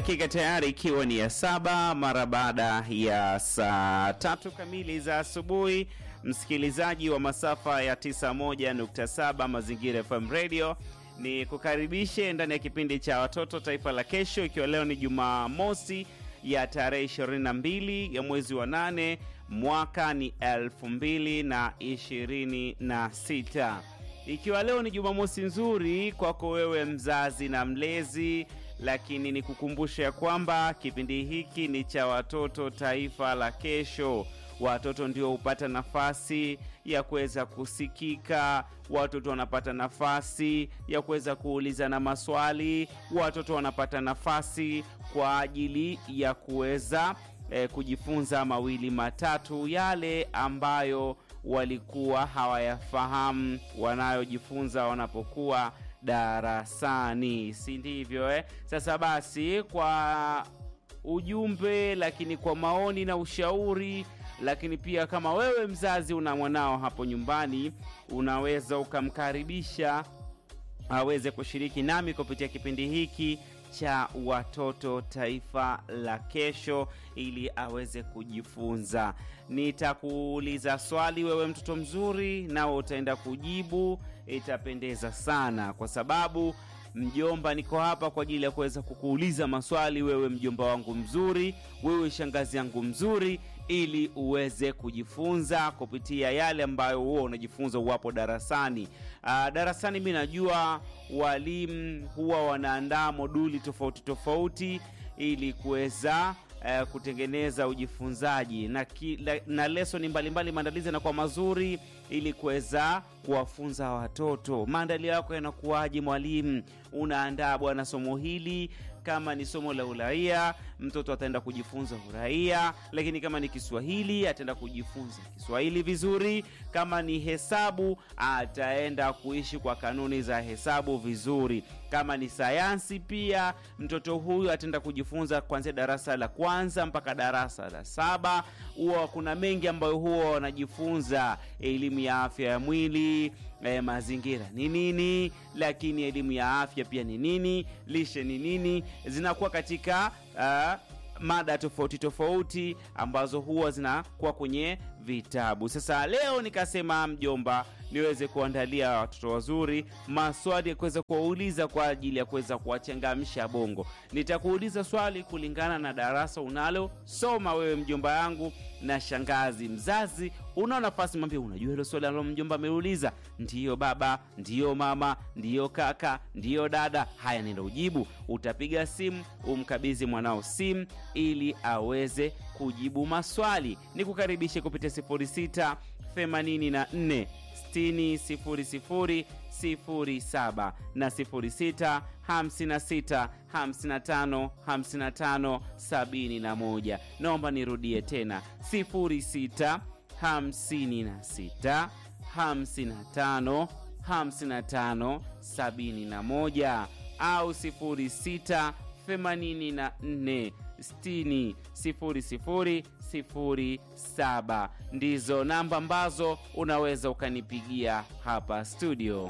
dakika tayari ikiwa ni ya saba mara baada ya saa tatu kamili za asubuhi. Msikilizaji wa masafa ya 91.7 Mazingira FM Radio, ni kukaribishe ndani ya kipindi cha watoto taifa la kesho, ikiwa leo ni Jumamosi ya tarehe 22 ya mwezi wa nane mwaka ni 2026 ikiwa leo ni Jumamosi nzuri kwako wewe mzazi na mlezi, lakini ni kukumbusha ya kwamba kipindi hiki ni cha watoto taifa la kesho. Watoto ndio hupata nafasi ya kuweza kusikika, watoto wanapata nafasi ya kuweza kuulizana maswali, watoto wanapata nafasi kwa ajili ya kuweza eh, kujifunza mawili matatu yale ambayo walikuwa hawayafahamu wanayojifunza wanapokuwa darasani, si ndivyo eh? Sasa basi, kwa ujumbe, lakini kwa maoni na ushauri, lakini pia kama wewe mzazi una mwanao hapo nyumbani, unaweza ukamkaribisha aweze kushiriki nami kupitia kipindi hiki cha watoto taifa la kesho ili aweze kujifunza. Nitakuuliza swali wewe mtoto mzuri, nawe utaenda kujibu. Itapendeza sana kwa sababu mjomba, niko hapa kwa ajili ya kuweza kukuuliza maswali, wewe mjomba wangu mzuri, wewe shangazi yangu mzuri, ili uweze kujifunza kupitia yale ambayo huwa unajifunza uwapo darasani. Aa, darasani mi najua walimu huwa wanaandaa moduli tofauti tofauti ili kuweza uh, kutengeneza ujifunzaji na, ki, la, na lesoni mbalimbali. Maandalizi yanakuwa mazuri ili kuweza kuwafunza watoto. Maandalio yako yanakuwaje mwalimu? Unaandaa bwana somo hili kama ni somo la uraia, mtoto ataenda kujifunza uraia, lakini kama ni Kiswahili ataenda kujifunza Kiswahili vizuri. Kama ni hesabu ataenda kuishi kwa kanuni za hesabu vizuri. Kama ni sayansi pia mtoto huyu ataenda kujifunza kuanzia darasa la kwanza mpaka darasa la saba. Huwa kuna mengi ambayo huwa wanajifunza, elimu ya afya ya mwili eh, mazingira ni nini, lakini elimu ya afya pia ni nini, lishe ni nini, zinakuwa katika uh, mada tofauti tofauti ambazo huwa zinakuwa kwenye vitabu. Sasa leo nikasema mjomba, niweze kuandalia watoto wazuri maswali ya kuweza kuwauliza kwa ajili ya kuweza kuwachangamsha bongo. Nitakuuliza swali kulingana na darasa unalosoma wewe mjomba yangu na shangazi. Mzazi una nafasi, mwambie, unajua hilo swali ambalo mjomba ameuliza? Ndiyo baba, ndiyo mama, ndiyo kaka, ndiyo dada. Haya, nenda ujibu. Utapiga simu umkabidhi mwanao simu ili aweze kujibu maswali. Nikukaribishe kupitia 06 84 60 00 07 na 06 56 55 55 71. Naomba nirudie tena 06 56 55 55 71 au 06 84 60 00 07 ndizo namba ambazo unaweza ukanipigia hapa studio.